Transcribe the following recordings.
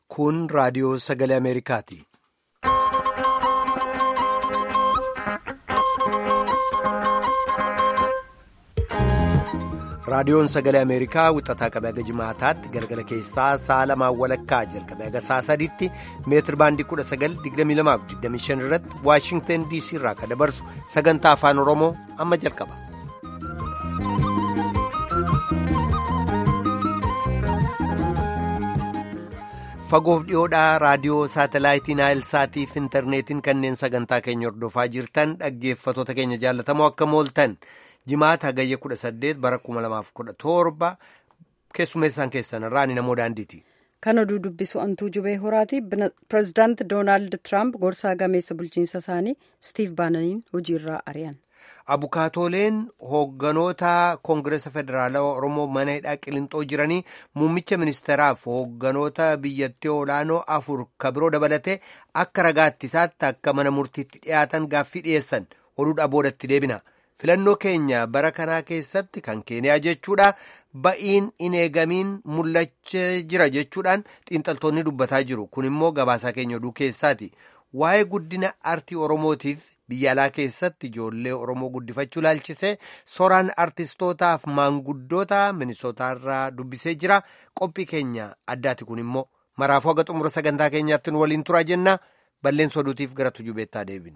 Kun raadiyoo sagalee Ameerikaati. Raadiyoon sagalee Ameerikaa wixataa qabee haga jimaataatti galgala keessaa sa'a lamaan walakkaa jalqabee haga sa'a sadiitti meetir baandii 1922-25 irratti Waashingtan DC irraa kan dabarsu sagantaa afaan Oromoo amma jalqaba. Fagoof dhiyoodhaa raadiyoo saatalaayitii Naayilsaatii fi intarneetiin kanneen sagantaa keenya hordofaa jirtan dhaggeeffatoota keenya jaallatamoo akka mooltan. jimaata hagayya 18 bara 2017 keessummeessaan keessan irraa ani namoo daandiiti. Kan oduu dubbisu antuu jubee horaati. Pireezidaant Doonaald Tiraamp gorsaa gameessa bulchiinsa isaanii Stiif Baananiin hojiirraa ari'an. Abukaatooleen hoogganoota Koongireesa Federaalawaa Oromoo mana hidhaa Qilintoo jiranii muummicha ministeeraaf hoogganoota biyyattii olaanoo afur kabiroo dabalatee akka ragaattisaatti akka mana murtiitti dhiyaatan gaaffii dhiyeessan oduudhaa boodatti deebina. filannoo keenya bara kanaa keessatti kan keeniyaa jechuudha ba'iin hin eegamiin mul'achaa jira jechuudhaan xiinxaltoonni dubbataa jiru kun immoo gabaasaa keenya oduu keessaati waa'ee guddina artii oromootiif biyya alaa keessatti ijoollee oromoo guddifachuu ilaalchisee soraan artistootaaf maanguddoota minisootaarraa dubbisee jira qophii keenya addaati kun immoo maraafuu haga xumura sagantaa keenyaatti nu waliin turaa jenna balleessa oduutiif gara tujubeettaa deebinu.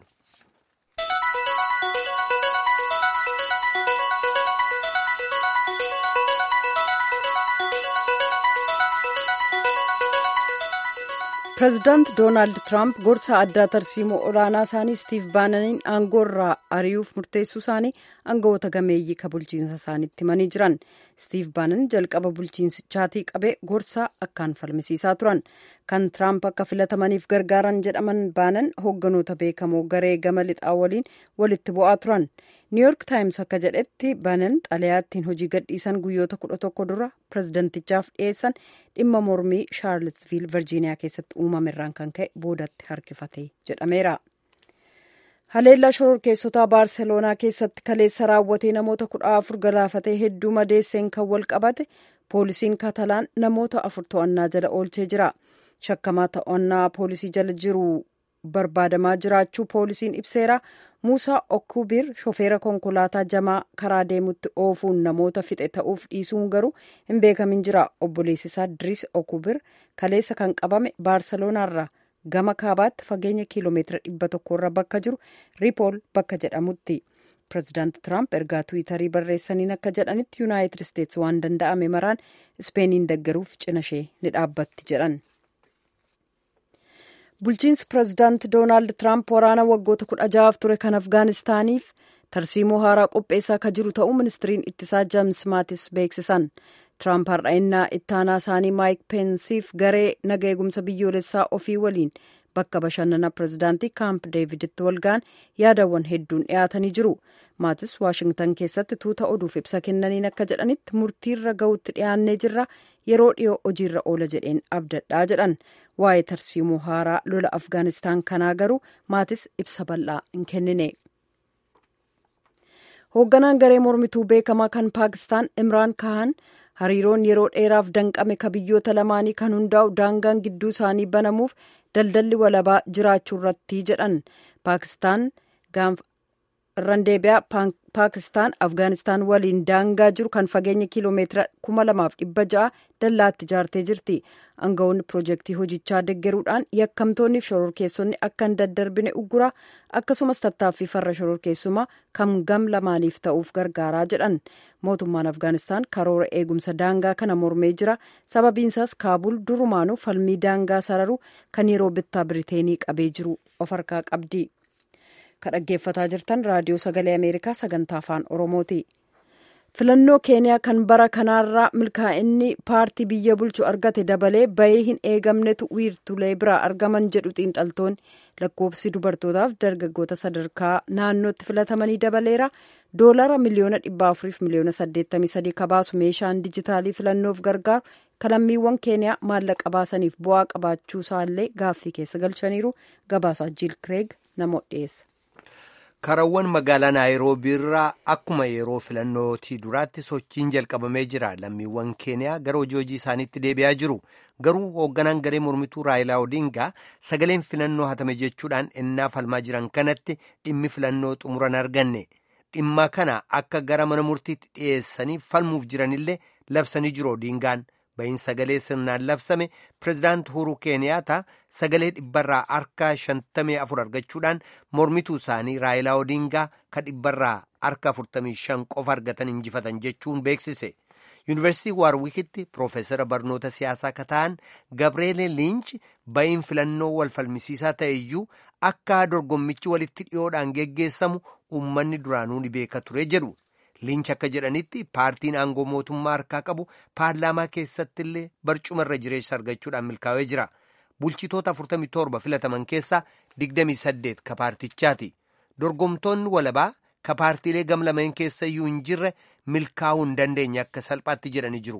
pireezidaant doonaald tiraamp gorsa addaa tarsiimoo olaanaa isaanii stiif baananiin aangoo irraa ari'uuf murteessuu isaanii aangawoota gameeyyii ka bulchiinsa isaaniitti himanii jiran stiif baanan jalqaba bulchiinsichaatii qabee gorsaa akkaan falmisiisaa turan kan tiraamp akka filatamaniif gargaaran jedhaman baanan hoogganoota beekamoo garee gama lixaa waliin walitti bu'aa turan niiyork taayims akka jedhetti baanan xalayaattiin hojii gadhiisan guyyoota kudha tokko dura pireezidantichaaf dhiyeessan dhimma mormii shaarlsviil virjiiniyaa keessatti uumamerraan kan ka'e boodatti harkifate jedhameera. haleellaa shororkeessotaa baarseloonaa keessatti kaleessa raawwatee namoota kudha afur galaafatee hedduu madeesseen kan wal qabate poolisiin katalaan namoota afur to'annaa jala oolchee jira shakkamaa to'annaa poolisii jala jiru barbaadamaa jiraachuu poolisiin ibseera muusaa okkubiir shofeera konkolaataa jamaa karaa deemutti oofuun namoota fixe ta'uuf dhiisuun garuu hin beekamin jira obboleessisaa diriis okkubiir kaleessa kan qabame baarseloonarraa gama kaabaatti fageenya kiiloomeetira dhibba tokkorra bakka jiru riipool bakka jedhamutti pireezidaant tiraamp ergaa tiwiitarii barreessaniin akka jedhanitti yuunaayitid isteetsi waan danda'ame maraan ispeeniin deggeruuf cinashee ni dhaabbatti jedhan. bulchiinsi pireezidaant doonaald tiraamp waraana waggoota kudha ja'aaf ture kan afgaanistaaniif tarsiimoo haaraa qopheessaa akka jiru ta'uu ministiriin ittisaa jeems maatis beeksisan. Tiraamp har'a'innaa ittaanaa isaanii maayik peensiif garee naga eegumsa biyyoolessaa ofii waliin bakka bashannana pireezidaantii kaamp deeviditti walga'an yaadawwan hedduun dhiyaatanii jiru. Maatis Waashingtan keessatti tuuta oduuf ibsa kennaniin akka jedhanitti murtiirra ga'utti dhiyaannee jirra yeroo dhiyoo hojiirra oola jedheen abdadhaa jedhan. Waa'ee tarsiimoo haaraa lola Afgaanistaan kanaa garuu maatis ibsa bal'aa hin kennine. Hoogganaan garee mormituu beekamaa kan Paakistaan Imraan Kahan hariiroon yeroo dheeraaf danqame ka biyyoota lamaanii kan hundaa'u daangaan gidduu isaanii banamuuf daldalli walabaa jiraachuu irratti jedhan paakistaan irraan deebi'aa paakistaan afgaanistaan waliin daangaa jiru kan fageenya kiiloomeetira kuma lamaaf dhibba ja'a dallaatti ijaartee jirti aangawoonni piroojeektii hojichaa deggeruudhaan yakkamtoonniif shororkeessonni akka hin daddarbine ugguraa akkasumas tattaaffii farra shororkeessumaa kan gam lamaaniif ta'uuf gargaaraa jedhan mootummaan afgaanistaan karoora eegumsa daangaa kana mormee jira sababiinsaas kaabul durumaanuu falmii daangaa sararuu kan yeroo bittaa biriteenii qabee jiru of harkaa qabdi ka dhaggeeffataa jirtan raadiyoo sagalee ameerikaa sagantaa afaan oromooti filannoo keeniyaa kan bara kanaarraa milkaa'inni paartii biyya bulchu argate dabalee bahee hin eegamnetu wiirtulee biraa argaman jedhu xiinxaltoonni lakkoofsi dubartootaaf dargaggoota sadarkaa naannootti filatamanii dabaleera doolara miliyoona dhibba afuriif miliyoona saddeettamii sadii kabaasu meeshaan dijitaalii filannoof gargaaru kalammiiwwan keeniyaa maallaqa baasaniif bu'aa qabaachuu isaallee gaaffii keessa galchaniiru gabaasaa jiil kireeg namoota dhiyeessa. karawwan magaalaa naayiroobii irraa akkuma yeroo filannootii duraatti sochiin jalqabamee jira lammiiwwan keeniyaa gara hojii hojii isaaniitti deebi'aa jiru garuu hoogganaan garee mormituu raayilaa odingaa sagaleen filannoo hatame jechuudhaan ennaa falmaa jiran kanatti dhimmi filannoo xumuran arganne dhimma kana akka gara mana murtiitti dhiyeessanii falmuuf jiranillee labsanii jiru odingaan bahin sagalee sirnaan labsame pirezidaant uhuruu keeniyaata sagalee dhibbarraa harka shantamii afur argachuudhaan mormituu isaanii raayilaa odingaa ka dhibbarraa harka afurtamii shan qofa argatan injifatan jechuun beeksise yuunivarsiitii waarwikitti piroofeesara barnoota siyaasaa ka ta'an gabreele liinch bahin filannoo wal falmisiisaa ta'e iyyuu akka dorgommichi walitti dhiyoodhaan geggeessamu uummanni duraanuu ni beeka ture jedhu liinch akka jedhanitti paartiin aangoo mootummaa harkaa qabu paarlaamaa keessatti illee barcuma irra jireessa argachuudhaan milkaa'ee jira bulchitoota 47 filataman keessaa 28 ka paartichaati dorgomtoonni walabaa ka paartiilee gamlameen keessa iyyuu hin jirre milkaa'uu hin dandeenye akka salphaatti jedhanii jiru.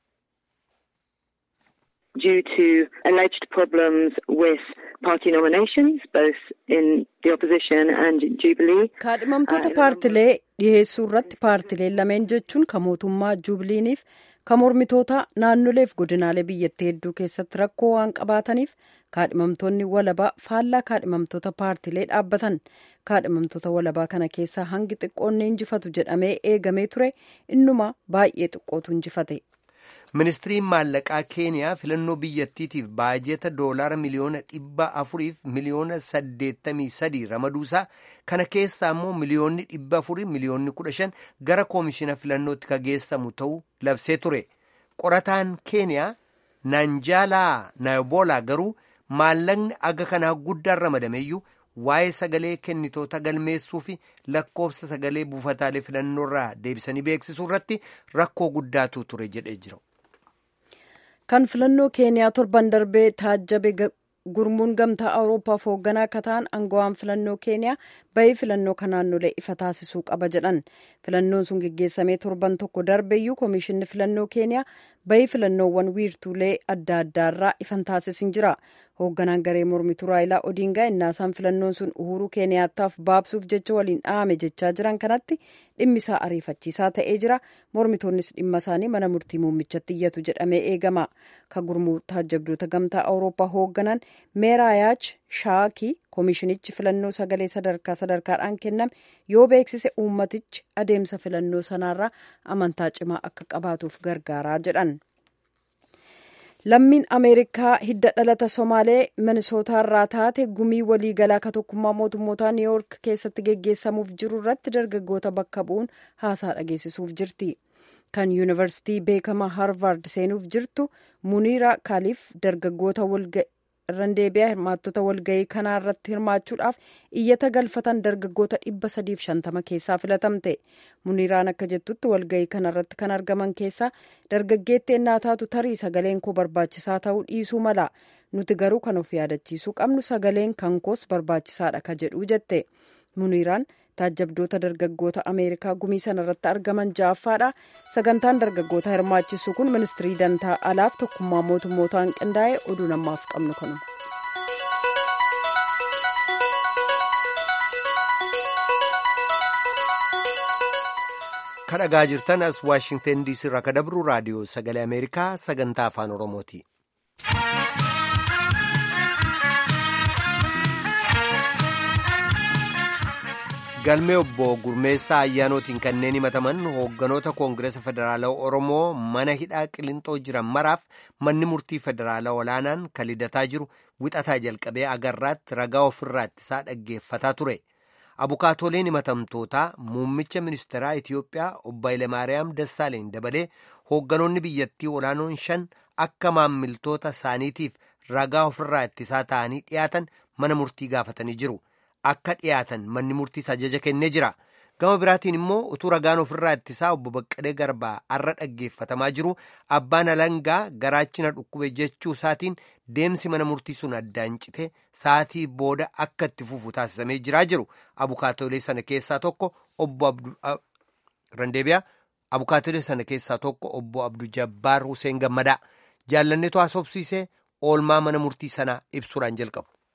due to alleged problems with party nominations, both in the opposition and Jubilee. kaadhimamtoota paartilee dhiheessuu irratti paartileen lameen jechuun ka mootummaa jubiliiniif ka mormitoota naannoleef godinaalee biyyattii hedduu keessatti rakkoo waan qabaataniif kaadhimamtoonni walabaa faallaa kaadhimamtoota paartilee dhaabbatan kaadhimamtoota walabaa kana keessaa hangi xiqqoonni injifatu jedhamee eegamee ture innuma baay'ee xiqqootu injifate. ministiriin maallaqaa keeniyaa filannoo biyyattiitiif baajeta doolaara miliyoona dhibba afuriif miliyoona saddeettamii sadii ramaduusaa kana keessaa immoo miliyoonni dhibba afurii miliyoonni kudha shan gara koomishina filannootti ka geessamu ta'uu labsee ture qorataan keeniyaa naanjaalaa naayoboolaa garuu maallaqni aga kanaa guddaan ramadameeyyuu waa'ee sagalee kennitoota galmeessuu fi lakkoofsa sagalee buufataalee filannoorraa deebisanii beeksisuu irratti rakkoo guddaatu ture jedhee jira. kan filannoo keeniyaa torban darbee taajjabe gurmuun gamtaa awuroopaaf hoogganaa akka ta'an aangawaan filannoo keeniyaa bahii filannoo kan naannolee ifa taasisuu qaba jedhan filannoon sun geggeessamee torban tokko darbeeyyuu koomishinni filannoo keeniyaa bahii filannoowwan wiirtuulee adda addaarraa ifan taasisin jira hoogganaan garee mormituu raayilaa odiingaa innaasaan filannoon sun uhuruu keeniyaataaf baabsuuf jecha waliin dhahame jechaa jiran kanatti dhimmisaa ariifachiisaa ta'ee jira mormitoonnis dhimma isaanii mana murtii muummichatti iyyatu jedhamee eegama ka gurmuu taajjabdoota gamtaa awurooppaa hoogganan meeraayaach shaakii koomishinichi filannoo sagalee sadarkaa sadarkaadhaan kenname yoo beeksise uummatichi adeemsa filannoo sanaarraa amantaa cimaa akka qabaatuuf gargaaraa jedhan. lammiin ameerikaa hidda dhalata somaalee minisootaarraa taate gumii waliigalaa ka tokkummaa mootummootaa niiwyoork keessatti geggeessamuuf jiru irratti dargaggoota bakka bu'uun haasaa dhageessisuuf jirti kan yuunivarsitii beekamaa haarvard seenuuf jirtu muniira kaaliif dargaggoota randeebiyaa hirmaattota walga'ii kanaa irratti hirmaachuudhaaf iyyata galfatan dargaggoota dhibba sadiif shantama keessaa filatamte muniiraan akka jettutti walga'ii kana irratti kan argaman keessaa dargaggeetti ennaa taatu tarii sagaleen koo barbaachisaa ta'uu dhiisuu mala nuti garuu kan of yaadachiisuu qabnu sagaleen kan koos barbaachisaadha ka jedhuu jette muniiraan taajjabdoota dargaggoota ameerikaa gumii sana irratti argaman ja'affaadha sagantaan dargaggoota hirmaachisuu kun ministirii dantaa alaaf tokkummaa mootummootaan qindaa'e oduu namaaf qabnu kanuma. kadhagaa jirtan as waashingten diisii irraa ka dabru raadiyoo sagalee ameerikaa sagantaa afaan oromooti. galmee obbo gurmeessaa ayyaanootiin kanneen himataman hoogganoota koongireesa federaalaa oromoo mana hidhaa qilinxoo jiran maraaf manni murtii federaalaa olaanaan kan lidataa jiru wixataa jalqabee agarraatti ragaa ofirraa ittisaa dhaggeeffataa ture abukaatoleen himatamtootaa muummicha ministeeraa itiyoophiyaa obbo Hayilemaariyaam Dassaaleen dabalee hoogganoonni biyyattii olaanoon shan akka maammiltoota isaaniitiif ragaa ofirraa ittisaa ta'anii dhiyaatan mana murtii gaafatanii jiru. akka dhiyaatan manni murtiis ajaja kennee jira gama biraatiin immoo utuu ragaan ofirraa ittisaa obbo Baqqalee Garbaa arra dhaggeeffatamaa jiru abbaan alangaa garaachina dhukkube jechuu isaatiin deemsi mana murtii sun addaan cite sa'aatii booda akka itti fufu taasisamee jiraa jiru abukaatolee sana keessaa tokko obbo Randeebiyaa abukaatolee sana keessaa tokko obbo Abdu Jabbaar Hussein Gammadaa jaallanneetu haasofsiisee oolmaa mana murtii sanaa ibsuudhaan jalqabu.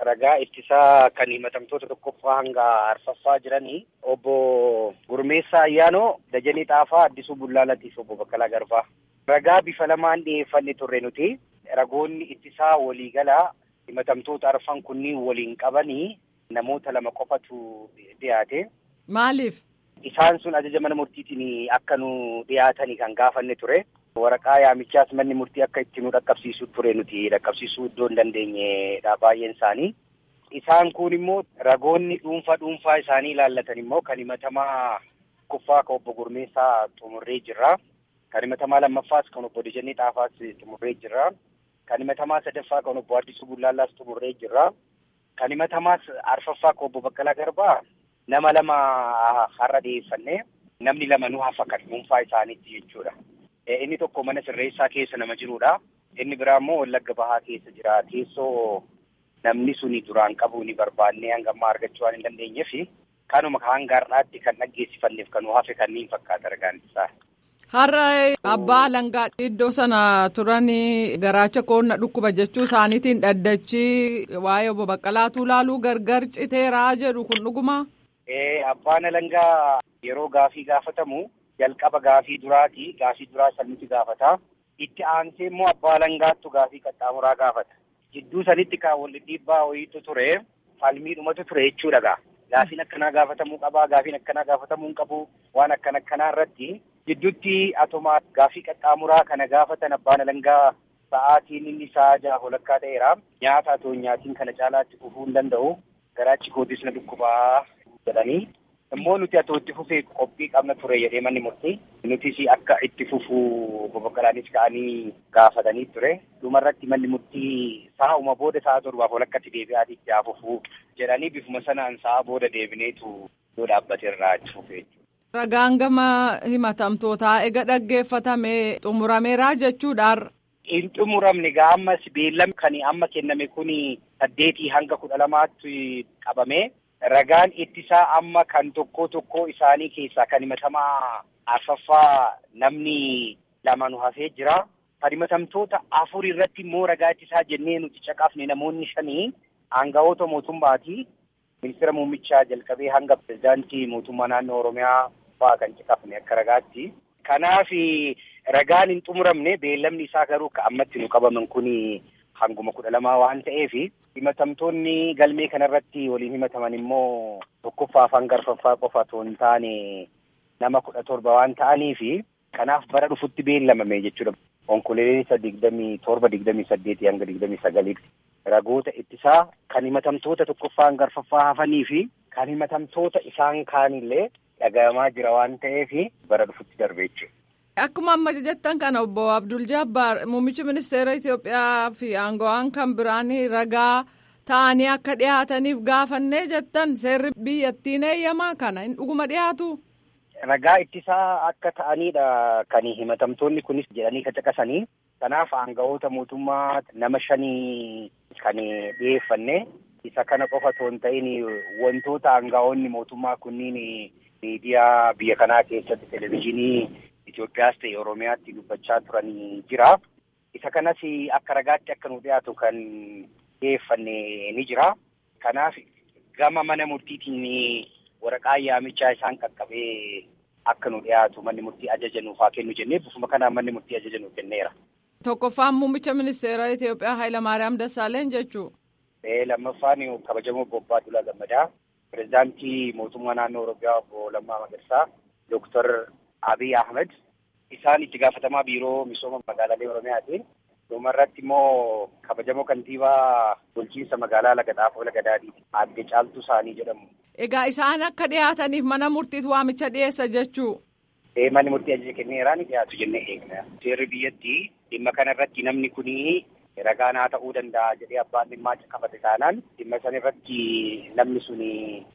ragaa ittisaa kan himatamtoota tokkoffaa hanga arfaffaa jiranii obbo Gurmeessaa Ayyaanoo Dajanee Xaafaa Addisuu Bullaalatiif obbo Baqqalaa Garbaa. Ragaa bifa lamaan dhiyeeffanne turre nuti ragoonni ittisaa waliigalaa himatamtoota arfan kunniin waliin qabanii namoota lama qofatu dhiyaate. Maaliif? Isaan sun ajaja mana murtiitiin akka nu dhiyaatanii kan gaafanne ture. Waraqaa yaamichaas manni murtii akka itti nu dhaqqabsiisu ture nuti dhaqqabsiisuu iddoo hin dandeenyedha baay'een isaanii. Isaan kun immoo ragoonni dhuunfaa dhuunfaa isaanii ilaallatan immoo kan himatamaa kuffaa kan obbo Gurmeessaa xumurree jirra. Kan himatamaa lammaffaas kan obbo Dajanee Xaafaas xumurree jirra. Kan himatamaa sadaffaa kan obbo Addisuu Bullaallaas xumurree jirra. Kan himatamaa arfaffaa kan obbo Baqqalaa Garbaa nama lama har'a dhiyeeffanne namni lama nu hafa kan dhuunfaa isaaniitti jechuudha. Inni tokko mana sirreessaa keessa nama jirudha. Inni biraa immoo Wallagga Bahaa keessa jira. Teessoo namni suni duraan qabu ni barbaannee hanga ammaa argachuu waan hin dandeenyeef kanuma hanga har'aatti kan dhaggeessifanneef kan nu hafe kanneen fakkaata ragaan isaa. Har'a abbaa alangaa iddoo sana turan garaacha koonna dhukkuba jechuu isaaniitiin dhaddachi waa'ee obbo Baqqalaatuu laaluu gargar citeeraa jedhu kun dhuguma. Abbaan alangaa yeroo gaafii gaafatamu jalqaba gaafii duraati. Gaafii duraa salmiti gaafata. Itti aansee immoo abbaa alangaattu gaafii qaxxaamuraa gaafata. Jidduu sanitti kan wal dhiibbaa wayiitu ture. Falmiidhumatu ture jechuudha gaa. Gaafiin akkanaa gaafatamuu qabaa. Gaafiin akkanaa gaafatamuu hin qabu. Waan akkana akkanaa irratti jidduutti atomaa gaafii qaxxaamuraa kana gaafatan abbaan alangaa sa'aatiin inni sa'a jaha walakkaa ta'eera. Nyaata atoo nyaatiin kana caalaatti fufuu hin danda'u. Garaachi kootis na dhukkubaa jedhanii. Immoo nuti atoo itti fufee qophii qabna ture jedhee manni murtii. Nutis akka itti fufuu boboqqalaanis ka'anii gaafatanii ture. Dhumarratti manni murtii sa'uma booda sa'a torbaaf walakkatti deebi'aati itti haa fufuu jedhanii bifuma sanaan sa'a booda deebineetu yoo dhaabbate irraa itti fufee. Ragaan gama himatamtootaa ega dhaggeeffatamee xumurameeraa jechuudhaan. Hin xumuramne gaa ammas beellam kan amma kenname kun saddeetii hanga kudha lamaatti qabame. Ragaan ittisaa amma kan tokko tokko isaanii keessaa kan himatamaa arfaffaa namni lama nu hafee jira. Kan himatamtoota afur irratti immoo ragaa ittisaa jennee nuti caqafne namoonni shanii aangawoota mootummaati. Ministeera muummichaa jalqabee hanga pirezidaantii mootummaa naannoo Oromiyaa fa'aa kan caqafne akka ragaatti. Kanaaf ragaan hin xumuramne beellamni isaa garuu kan ammatti nu qabaman kun hanguma kudha lamaa waan ta'eef himatamtoonni galmee kanarratti waliin himataman immoo tokkoffaa hanga arfaffaa qofa otoo hin taane nama kudha torba waan ta'aniif kanaaf bara dhufutti beellamame jechuudha. Onkoleessa digdamii torba digdamii saddeetii hanga digdamii sagaliitti ragoota ittisaa kan himatamtoota tokkoffaa hanga arfaffaa hafanii fi kan himatamtoota isaan kaanillee dhagahamaa jira waan ta'eef bara dhufutti darbe jechuudha. Akkuma amma jettan kana obbo Abdul Jabbaar muummichi ministeera Itoophiyaa fi aangawaan kan biraan ragaa ta'anii akka dhiyaataniif gaafannee jettan seerri biyyattiin eeyyamaa kana hin dhuguma dhiyaatu. Ragaa ittisaa akka ta'anidha kan himatamtoonni kunis jedhanii caqasanii kanaaf aangawoota mootummaa nama shanii kan dhiyeeffanne isa kana qofa otoo hin ta'in wantoota aangawoonni mootummaa kunniin miidiyaa biyya kanaa keessatti televezyiinii Itoophiyaas ta'e Oromiyaatti dubbachaa turanii jira. Isa kanas akka ragaatti akka nu dhiyaatu kan dhiyeeffanne ni jira. Kanaaf gama mana murtiitiin waraqaa yaamichaa isaan qaqqabee akka nu dhiyaatu manni murtii ajaja nuuf haa kennu jennee bifuma kanaan manni murtii ajaja nuuf kenneera. Tokkoffaan muummicha ministeera Itoophiyaa Hayilamaariyaam Dassaaleny jechuu. Lammaffaan kabajamoo Bobbaa Dulaa Gammadaa. Pireezidaantii mootummaa naannoo Oromiyaa obbo Lammaa Magarsaa. Dooktar Abiy Ahmed. Isaan itti gaafatamaa biiroo misooma magaalaalee Oromiyaati. Dhumarratti immoo kabajamoo kantiibaa bulchiinsa magaalaa Lagaxaafoo Lagadaadhiiti. Aadde Caaltuu Saanii jedhamu. Egaa isaan akka dhiyaataniif mana murtiitu waamicha dhiyeessa jechuu. Ee manni murtii ajaja kenneeraan dhiyaatu jennee eegna. Seerri biyyatti dhimma kanarratti namni kuni ragaa naa ta'uu danda'a jedhee abbaan dhimmaa caqafate taanaan dhimma sanarratti namni suni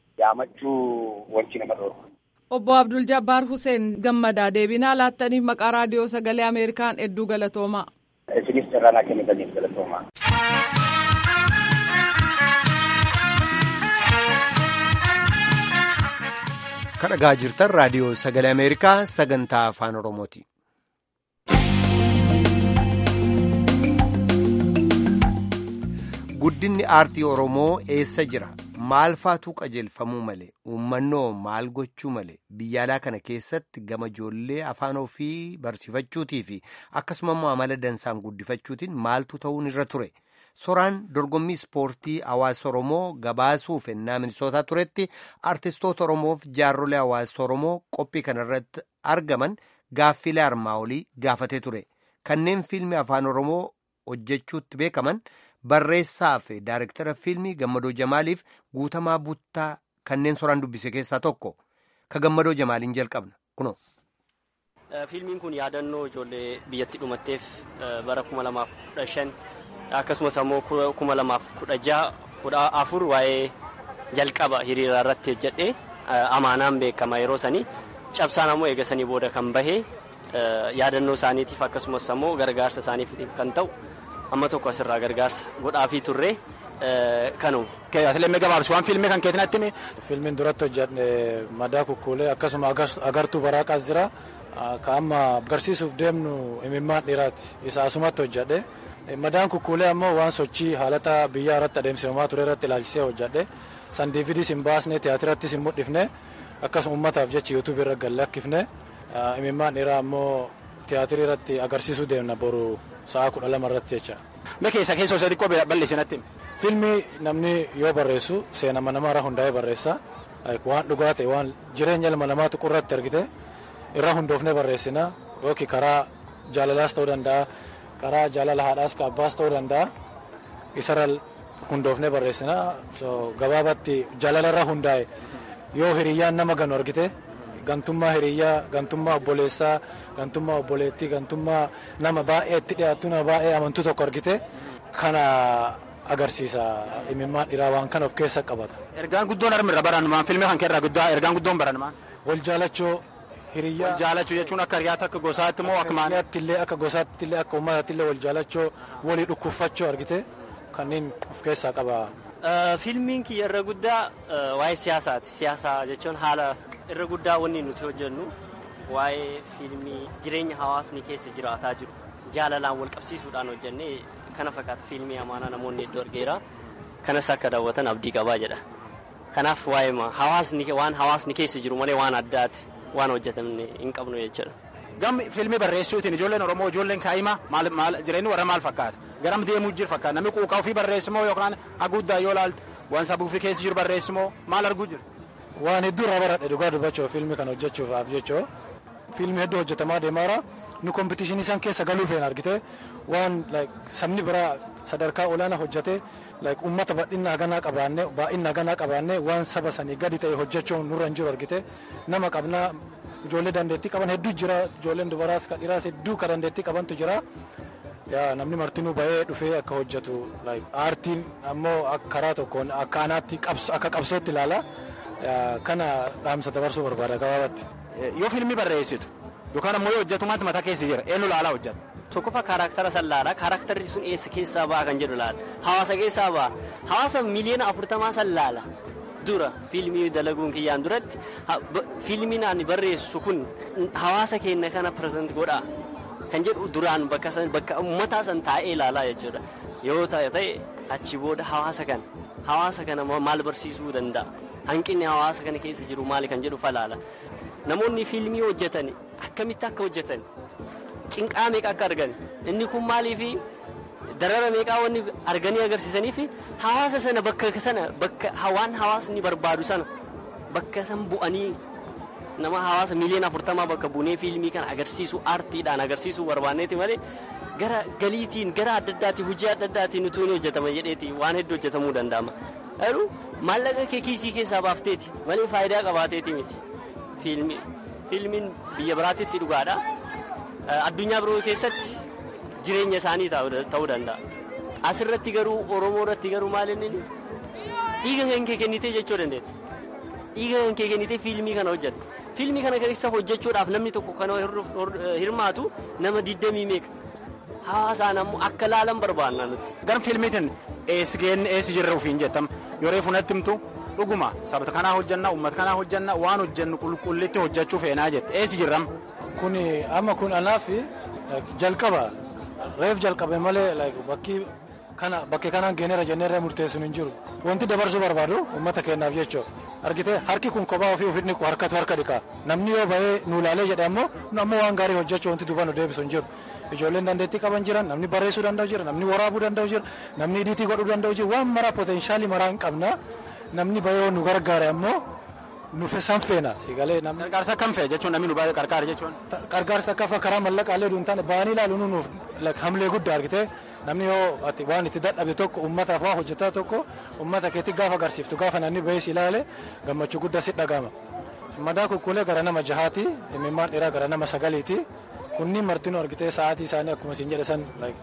yaamachuu wanti nama dhorku. Obbo Abdul Jabbaar Hussein gammadaa deebinaa laattaniif maqaa raadiyoo sagalee Ameerikaan hedduu galatoomaa. Isinis carraa naa kennitaniif galatoomaa. kadhagaa jirtan raadiyoo sagalee ameerikaa sagantaa afaan oromooti. guddinni aartii oromoo eessa jira maal faatu qajeelfamuu male uummannoo maal gochuu male biyyaalaa kana keessatti gama ijoollee afaan ofii barsiifachuutii fi akkasuma immoo amala dansaan guddifachuutiin maaltu ta'uun irra ture soraan dorgommii ispoortii hawaasa oromoo gabaasuuf ennaa minisootaa turetti aartistoota oromoof jaarrolee hawaasa oromoo qophii kanarratti argaman gaaffilee armaa olii gaafatee ture kanneen fiilmii afaan oromoo hojjechuutti beekaman. barreessaa fi daayirektara fiilmii gammadoo jamaaliif guutamaa buttaa kanneen soraan dubbise keessaa tokko ka gammadoo jamaaliin jalqabna kuno. fiilmiin kun yaadannoo ijoollee biyyatti dhumatteef bara kuma lamaaf kudha shan akkasumas ammoo kuma lamaaf kudha jaha kudha afur waa'ee jalqaba hiriira irratti hojjedhe amaanaan beekama yeroo sanii cabsaan ammoo eegasanii booda kan bahe yaadannoo isaaniitiif akkasumas ammoo gargaarsa isaaniif kan ta'u. amma tokko asirraa gargaarsa godhaafii turre kanuma. Atileemee gabaabsi waan fiilmii kan keetinatti himi. Fiilmiin duratti hojjedhe madaa kukkuulee akkasuma agartuu baraaqaas jira. Ka amma agarsiisuuf deemnu imimmaan dhiiraati. Isa asumatti hojjedhe. Madaan kukkuulee ammoo waan sochii haalata biyyaa irratti adeemsifamaa ture irratti ilaalchisee hojjedhe. San diividiis hin baasne tiyaatirattis hin mul'ifne akkasuma uummataaf jecha yuutuubii irra gallakkifne. Imimmaan dhiiraa ammoo tiyaatirii irratti agarsiisuu deemna boru sa'a kudha lama irratti jecha. Mee keessa keessoo isa xiqqoo balleessinatti. Fiilmii namni yoo barreessu seenama namaa hundaa'ee barreessa. Waan dhugaa ta'e waan jireenya ilma namaa tuqurratti argite irraa hundoofnee barreessina yookiin karaa jaalalaas ta'uu danda'a karaa jaalala haadhaas ka abbaas ta'uu danda'a isarra hundoofnee barreessina gabaabatti jaalalarra hundaa'e yoo hiriyyaan nama ganu argite gantummaa hiriyyaa gantummaa obboleessaa gantummaa obboleettii gantummaa nama baay'ee itti dhiyaattu nama baay'ee amantuu tokko argite kana agarsiisa imimmaan dhiiraa waan kana of keessa qabata. Ergaan guddoon armirra barannumaan fiilmii kan keerraa guddaa ergaan guddoon barannumaan. Wal jaalachoo hiriyyaa. Wal jaalachuu jechuun akka hiriyaatti akka gosaatti moo akka maali? illee akka gosaatti illee akka uummataatti illee wal jaalachoo walii dhukkuffachoo argite kanneen of keessaa qaba. Fiilmiin kiyya irra guddaa waa'ee siyaasaati. Siyaasa jechuun haala irra guddaa wanni nuti hojjennu waa'ee fiilmii jireenya hawaasni keessa jiraataa jiru jaalalaan wal qabsiisuudhaan hojjennee kana fakkaata fiilmii amaanaa namoonni hedduu argeera kanas akka daawwatan abdii qabaa jedha kanaaf waa'ee hawaasni waan hawaasni keessa jiru malee waan addaati waan hojjetamne hin qabnu jechuudha. Gammi fiilmii barreessuutiin ijoolleen Oromoo ijoolleen kaa'imaa maal maal jireenyi warra maal fakkaata garam deemuu jiru fakkaata namni quuqaa ofii barreessimoo yookaan haguuddaa yoo laalte waan sabuu fi keessa jiru barreessimoo maal arguu jiru. waan hedduu irraa baradhe dhugaa dubbachuu fiilmii kana hojjechuudhaaf jechuu fiilmii hedduu hojjetamaa deemaara nu kompitishinii san keessa galuu feena argite waan sabni biraa sadarkaa olaanaa hojjete uummata bal'inna haganaa qabaanne baay'inna haganaa qabaanne waan saba sanii gadi ta'e hojjechuun nurra hin jiru argite nama qabnaa ijoollee dandeettii qaban hedduu jira ijoolleen dubaraas ka dhiiraas hedduu ka dandeettii qabantu jira namni martinuu bahee dhufee akka hojjetu aartiin ammoo karaa tokkoon akka anaatti akka qabsootti ilaala. kana dhaamsa dabarsuu barbaada gabaabatti. Yoo fiilmii barreessitu yookaan ammoo yoo hojjetumaatti mataa keessa jira eenyu laalaa hojjeta. Tokkoffaa kaarakter san laala kaarakterri sun eessa keessaa ba'a kan jedhu laala hawaasa keessaa ba'a hawaasa miliyoona afurtamaa san laala dura fiilmii dalaguun kiyyaan duratti fiilmiin ani barreessu kun hawaasa keenya kana pireezent godha kan jedhu duraan bakka san bakka uummataa san taa'ee ilaalaa jechuudha yoo ta'e achi booda hawaasa kana hawaasa kana maal barsiisuu danda'a. hanqinni hawaasa kana keessa jiru maali kan jedhu falaala namoonni fiilmii hojjetan akkamitti akka hojjetan cinqaa meeqa akka argan inni kun maaliifi darara meeqaa wanni arganii agarsiisanii fi hawaasa sana bakka sana bakka waan hawaasni barbaadu sana bakka san bu'anii nama hawaasa miliyoona afurtamaa bakka buunee fiilmii kana agarsiisu aartiidhaan agarsiisuu barbaanneeti malee gara galiitiin gara adda addaatiin hojii adda addaatiin utuu ni hojjetama jedheeti waan hedduu hojjetamuu danda'ama. garuu maallaqa kee kiisii keessaa baafteeti malee faayidaa qabaateeti miti fiilmi fiilmiin biyya biraatitti dhugaadha addunyaa biroo keessatti jireenya isaanii ta'uu danda'a asirratti garuu oromoo irratti garuu maal inni dhiiga kan kee kennitee jechuu dandeetta dhiiga kan kee kennitee fiilmii kana hojjetta fiilmii kana keessa hojjechuudhaaf namni tokko kan hirmaatu nama digdamii meeqa hawaasaan ammoo akka laalan barbaanna nuti. Gar fiilmiitiin eessi geenne eessi jirra ofiin jettam yeroo funatti himtu dhuguma sabata kanaa hojjanna uummata kanaa hojjanna waan hojjannu qulqullitti hojjechuu feenaa jette eessi jirram. Kun amma kun anaaf jalqaba reef jalqabe malee bakki kana bakkee kanaan geeneera jenneerra murteessuun hin jiru wanti dabarsuu barbaadu uummata keenyaaf jechuudha argitee harki kun kophaa ofii ofitti niqu harkatu harka dhiqa namni yoo bahee nu ilaalee jedhe ammoo nu ammoo waan gaarii hojjechuu wanti duuba nu deebisu hin jiru ijoolleen dandeettii qaban jiran namni barreessuu danda'u jira namni waraabuu danda'u jira namni idiitii godhuu danda'u jira waan maraa poteenshaalii maraa hin qabna namni bahee nu gargaare ammoo nufe san feena sigalee namni Gargaarsa kam fe'e jechuun namni nu baay'ee gargaara jechuun. gargaarsa akka fa karaa mallaqaalee duun taane ba'anii ilaaluun nuuf hamlee guddaa argite namni yoo ati waan itti dadhabe tokko uummataaf waa hojjetaa tokko uummata keetti gaafa agarsiiftu gaafa namni ba'ees ilaale gammachuu guddaa si dhagama. Madaa kukkulee gara nama jahaati imimmaan dhiiraa gara nama sagaliiti kunniin martinuu argitee sa'aatii isaanii akkuma isin jedhe san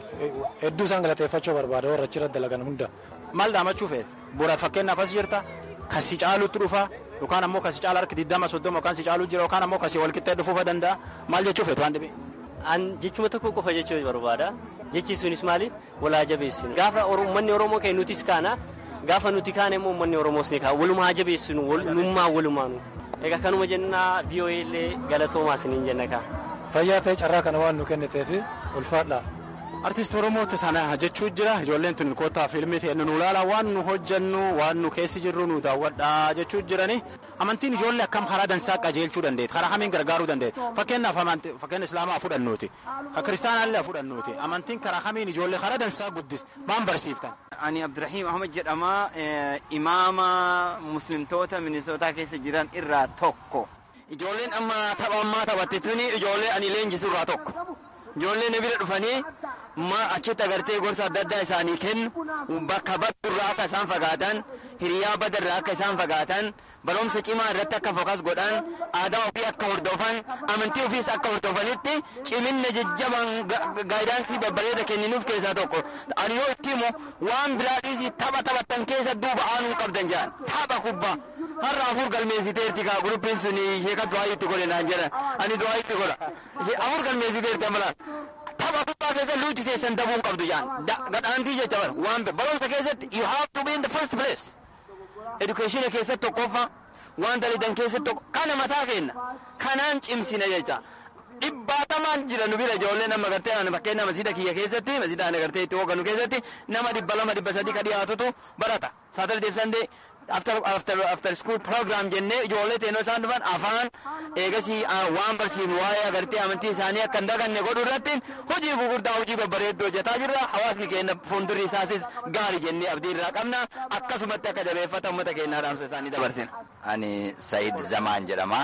hedduu isaan galateeffachuu barbaada warra achirratti dalagan hunda. Maal dhaamachuu feete? Bu'uuraaf fakkeenyaaf as jirta kasi caalutti dhufa yookaan ammoo kasi caala harki digdama soddoma yookaan si caalu jira yookaan ammoo kasi walqixxee dhufuufa danda'a maal jechuu feetu waan dhibee. An jechuma tokko qofa jechuu barbaada. Jechi sunis maali? Walaa jabeessinu. Gaafa uummanni Oromoo ka'e nutis kaana. Gaafa nuti kaane immoo uummanni Oromoos ni ka'a. Walumaa jabeessinu. Walummaa walumaanu. Egaa kanuma jennaa VOA illee galatoomaa isiniin jenna kaa. Fayyaa ta'e carraa kana waan nu kenniteef ulfaadha. Artiist Oromooti tana jechuu jira ijoolleen tun kottaa fiilmii ta'e nu ilaala waan nu hojjannu waan nu keessi jirru nu daawwadha jechuu jirani amantiin ijoollee akkam karaa dansaa qajeelchuu dandeetti karaa hamiin gargaaruu dandeetti fakkeenyaaf fakkeenya islaamaa fudhannuuti ka kiristaanaallee fudhannuuti amantiin karaa hamiin ijoollee karaa dansaa guddis maan barsiiftan. Ani Abdurrahiim Ahmad jedhama imaama muslimtoota minisootaa keessa jiran irraa tokko. Ijoolleen amma tapha ammaa taphatte tuni ijoollee ani leenjisu irraa tokko. Ijoolleen bira dhufanii ma achitti agartee gorsa adda addaa isaanii kennu bakka badurraa akka isaan fagaatan hiriyaa badarraa akka isaan fagaatan barumsa cimaa irratti akka fokas godhan aadaa ofii akka hordofan amantii ofiis akka hordofanitti ciminna jajjabaan gaayidaansii babbareeda kenninuuf keessaa tokko ani yoo itti himu waan biraadhiis tapha taphattan keessa duuba aanuu qabdan jedhan tapha kubbaa har'a afur galmeessiteerti kaa guruppiin sun sheeka du'aa itti godhe naan jedhan ani du'aa itti godha afur galmeessiteerti amalaan tapha kubbaa keessa luuti teessan dabuun qabdu jedhan gadhaantii jecha bara waan barumsa keessatti you have to be in the first place education keessatti tokkoffaa waan dalidan keessatti tokko kana mataa kenna kanaan cimsina jecha dhibbaatamaan jira nu bira ijoolleen amma gartee ani fakkeenya masiida kiyya keessatti masiida ani gartee itti hooganu keessatti nama dhibba lama dhibba sadii ka dhiyaatutu barata saatardee fi sandee after after after school program jennee ijoollee teenoo isaan dhufan afaan eegasii waan barsiifnu waa'ee agartee amantii isaanii akka hin daganne godhuu irratti hojii gurguddaa hojii babbareedduu hojjetaa jirra hawaasni keenya fuuldurri isaasis gaarii jennee abdii irraa qabna akkasumatti akka jabeeffata uummata keenyaa dhaamsa isaanii dabarsina. Ani Sayid Zamaan jedhama.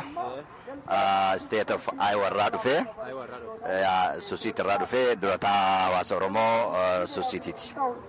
State of Iowa irraa dhufee Susiit irraa dhufee durataa hawaasa Oromoo Susiitiiti.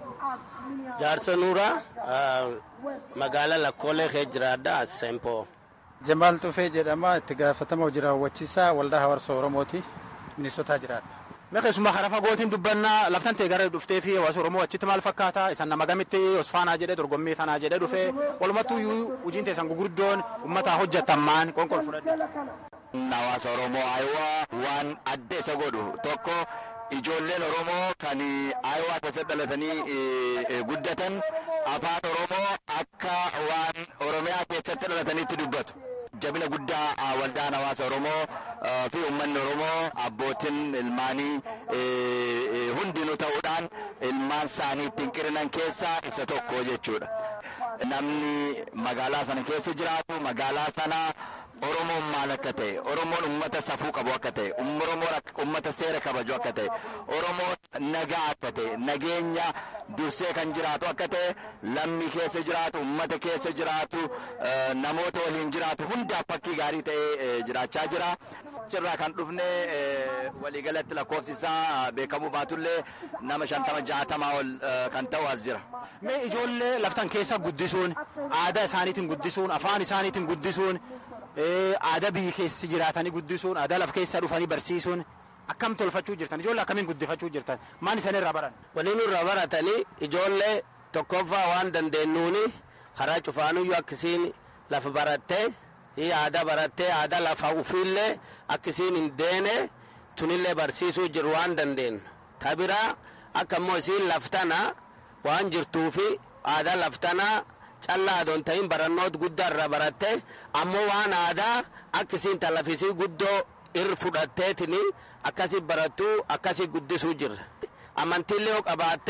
Jaarso Nuuraa magaalaa Lakkoolee kee jiraadha Sempoo. Jamaal Tufee jedhama itti gaafatama hojii raawwachiisaa waldaa hawaasa Oromooti Minisotaa jiraadha. Mee keessumaa karaa fagootiin dubbannaa laftan ta'e gara dhuftee fi hawaasa Oromoo achitti maal fakkaata isan nama gamitti osfaanaa jedhee dorgommii tanaa jedhee dhufee walumattuu iyyuu hojiin teessan gugurdoon uummataa hojjetan maan qonqol fudhadhe. Hawaasa Oromoo Ayiwaa waan adda isa godhu tokko ijoolleen Oromoo kan Ayiwaa keessatti dhalatanii guddatan afaan Oromoo akka waan Oromiyaa keessatti dhalatanitti dubbatu. Jabina guddaa waldaan hawaasa Oromoo fi uummanni Oromoo abbootiin ilmaanii hundinuu ta'uudhaan ilmaan isaanii ittiin qirinan keessaa isa tokko jechuudha. Namni magaalaa sana keessa jiraatu magaalaa sana Oromoon maal akka ta'e, Oromoon uummata safuu qabu akka ta'e, Oromoon uummata seera kabaju akka ta'e, Oromoon nagaa akka ta'e, nageenya dursee kan jiraatu akka ta'e, lammii keessa jiraatu, uummata keessa jiraatu, namoota waliin jiraatu hundaaf fakkii gaarii ta'ee jiraachaa jira. Achirraa kan dhufne waliigalatti lakkoofsi isaa beekamuu baatullee nama shantama jaatamaa ol kan ta'u as jira. Mee ijoollee laftan keessa guddisuun, aadaa isaaniitiin guddisuun, afaan isaaniitiin guddisuun, aadaa biyyi keessa jiraatanii guddisuun aadaa lafa keessa dhufanii barsiisuun akkam tolfachuu jirtan ijoollee akkamiin guddifachuu jirtan maan isaan irraa baran. Waliin irraa baratanii ijoollee tokkoffaa waan dandeenyuuni karaa cufaanuyyuu akkasiin lafa barattee aadaa barattee aadaa lafa ufiillee akkasiin hin deene tunillee barsiisuu jiru waan dandeenyu. Tabiraa akka immoo isiin laftana waan jirtuufi aadaa laftanaa callaa adoon ta'in barannoota guddaa irraa baratte ammoo waan aadaa akkasiin talafisii guddoo irra fudhatteetini akkasii barattuu akkasii guddisuu jirra. Amantiillee yoo qabaatte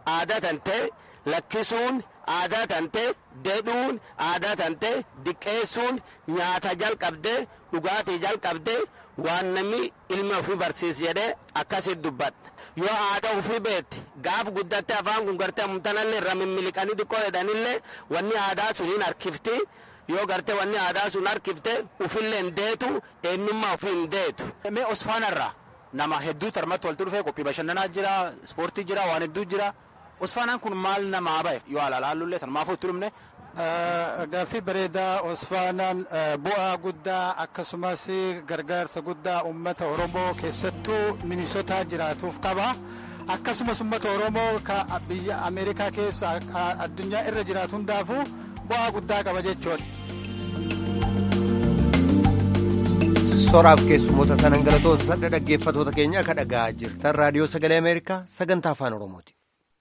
aadaa tantee lakkisuun aadaa tantee dedhuun aadaa tantee diqqeessuun nyaata jalqabdee dhugaatii jalqabdee waan namni ilma ofii barsiis jedhee akkasitti dubbadha yoo aadaa ofii beette gaaf guddatte afaan kun gartee amtanallee irra mimmiliqanii xiqqoo jedhanillee wanni aadaa sun hin harkifti yoo gartee wanni aadaa sun harkifte ufillee hin deetu eenyummaa ofii hin deetu. Mee Osfaanarraa nama hedduu tarmatti walitti dhufee qophii bashannanaa jira ispoortii jira waan hedduu jira Osfaanaan kun maal namaa ba'e yoo alaalaallullee tanumaafuu itti dhumne. Gaaffii bareedaa Osfaanaan bu'aa guddaa akkasumas gargaarsa guddaa uummata Oromoo keessattuu Minisotaa jiraatuuf qaba. Akkasumas uummata Oromoo ka biyya Ameerikaa keessa addunyaa irra jiraatu hundaafuu bu'aa guddaa qaba jechuudha. Soraaf keessummoota sanan galatoota dhaggeeffatoota keenya akka dhagaa jirtan raadiyoo sagalee Ameerikaa sagantaa afaan Oromooti.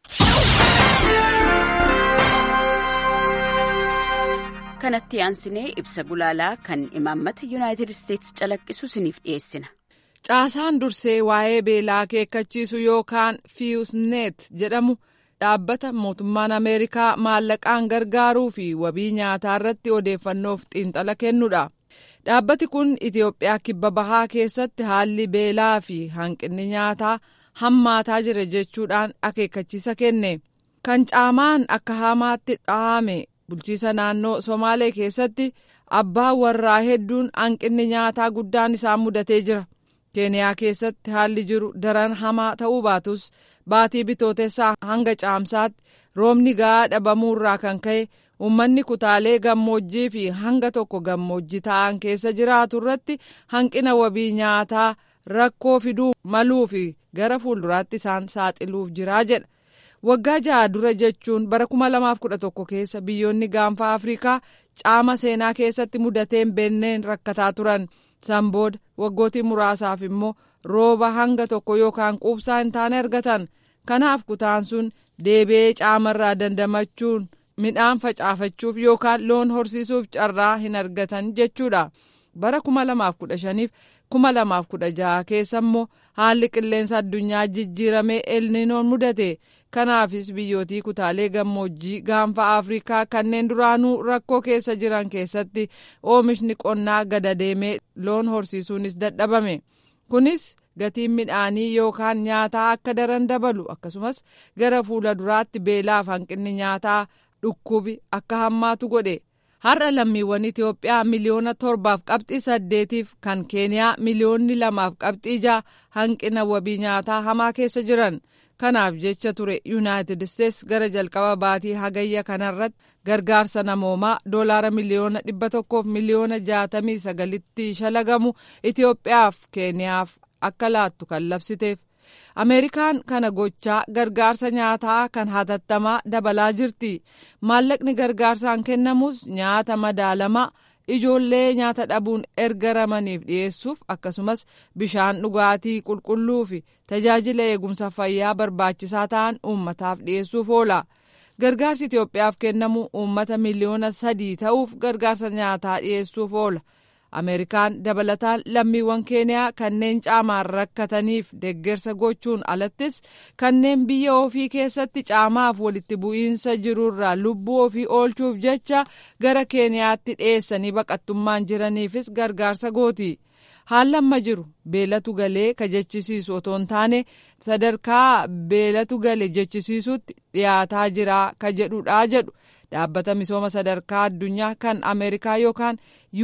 kanatti aansinee ibsa gulaalaa kan imaammata yuunaayitid isteetsi calaqqisu isiniif dhiyeessina. Caasaan dursee waa'ee beelaa akeekkachiisu yookaan fiiyusneet jedhamu dhaabbata mootummaan Ameerikaa maallaqaan gargaaruu fi wabii nyaataa irratti odeeffannoof xiinxala kennudha. Dhaabbati kun Itoophiyaa kibba bahaa keessatti haalli beelaa fi hanqinni nyaataa hammaataa jira jechuudhaan akeekkachiisa kenne. Kan caamaan akka hamaatti dhahame bulchiisa naannoo Somaalee keessatti abbaa warraa hedduun hanqinni nyaataa guddaan isaan mudatee jira. Keeniyaa keessatti haalli jiru daran hamaa ta'uu baatus baatii bitootessaa hanga caamsaatti roobni ga'aa dhabamuurraa kan ka'e uummanni kutaalee gammoojjii fi hanga tokko gammoojjii ta'an keessa jiraatu irratti hanqina wabii nyaataa rakkoo fiduu maluu fi gara fuulduraatti isaan saaxiluuf jiraa jedha. Waggaa ja'a dura jechuun bara 2011 keessa biyyoonni gaanfa Afrikaa caama seenaa keessatti mudateen beenneen rakkataa turan. San booda waggootii muraasaaf immoo rooba hanga tokko yookaan quubsaa hin taane argatan. Kanaaf kutaan sun deebi'ee caamarraa dandamachuun midhaan facaafachuuf yookaan loon horsiisuuf carraa hin argatan jechuudha. Bara 2015 fi 2016 keessa immoo haalli qilleensa addunyaa jijjiiramee elninoon mudate. Kanaafis biyyootii kutaalee gammoojjii gaanfa Afrikaa kanneen duraanuu rakkoo keessa jiran keessatti oomishni qonnaa gada deemee loon horsiisuunis dadhabame. Kunis gatiin midhaanii yookaan nyaataa akka daran dabalu akkasumas gara fuula duraatti beelaaf hanqinni nyaataa dhukkubi akka hammaatu godhe. Har'a lammiiwwan Itoophiyaa miliyoona torbaaf qabxii saddeetiif kan Keeniyaa miliyoonni lamaaf qabxii jaha hanqina wabii nyaataa hamaa keessa jiran. Kanaaf jecha ture Yuunaayitid Isteets gara jalqaba baatii hagayya kanarratti gargaarsa namoomaa doolaara miliyoona dhibba tokkoof miliyoona jaatamii sagalitti shalagamu Itoophiyaaf Keeniyaaf akka laattu kan labsiteef. Ameerikaan kana gochaa gargaarsa nyaataa kan hatattamaa dabalaa jirti. Maallaqni gargaarsaan kennamus nyaata madaalamaa ijoollee nyaata dhabuun erga ramaniif dhiyeessuuf akkasumas bishaan dhugaatii qulqulluu fi tajaajila eegumsa fayyaa barbaachisaa ta'an uummataaf dhiyeessuuf oola. Gargaarsi Itoophiyaaf kennamu uummata miliyoona sadii ta'uuf gargaarsa nyaataa dhiyeessuuf oola. Ameerikaan dabalataan lammiiwwan keeniyaa kanneen caamaan rakkataniif deeggarsa gochuun alattis kanneen biyya ofii keessatti caamaaf walitti bu'iinsa jirurraa lubbuu ofii oolchuuf jecha gara keeniyaatti dhiyeessanii baqattummaan jiraniifis gargaarsa gooti. Haalli amma jiru beelatu galee ka jechisiisu otoo hin taane sadarkaa beelatu gale jechisiisutti dhiyaataa jira ka jedhudha jedhu. dhaabbata misooma sadarkaa addunyaa kan ameerikaa yookaan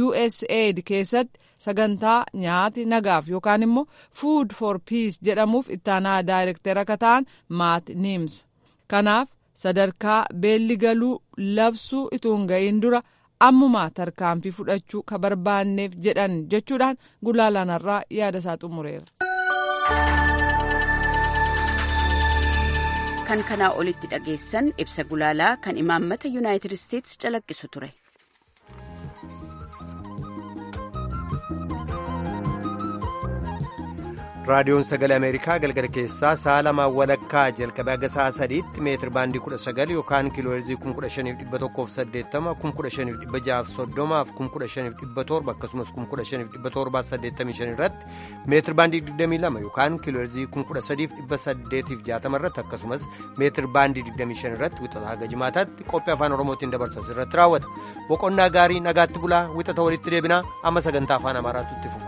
usaid keessatti sagantaa nyaati nagaaf yookaan immoo food for peace jedhamuuf ittaanaa daayirektera akka ta'an maat niims kanaaf sadarkaa beelli galuu labsuu ituun ga'iin dura ammumaa tarkaanfii fudhachuu ka barbaanneef jedhan jechuudhaan gulaalanarraa yaada isaa xumureera. kan kanaa olitti dhageessan ibsa gulaalaa kan imaammata yuunaayitid isteetsi calaqqisu ture. raadiyoon sagalee ameerikaa galgala keessaa sa'a lamaan walakkaa jalqabee haga sa'a sadiitti meetir baandii kudha sagal yookaan kiilooherzii kun kudha shaniif dhibba tokkoof saddeettama kun kudha shaniif dhibba jaaf soddomaaf kun kudha shaniif dhibba torba akkasumas kun kudha shaniif dhibba torbaaf saddeettamii shan irratti meetir baandii digdamii lama yookaan kiilooherzii kun kudha sadiif dhibba saddeetiif jaatama irratti akkasumas meetir baandii digdamii shan irratti wixata haga jimaataatti qophii afaan oromootiin dabarsas irratti raawwata boqonnaa gaarii nagaatti bulaa wixata walitti deebinaa amma sagantaa afaan amaaraatu itti fufa.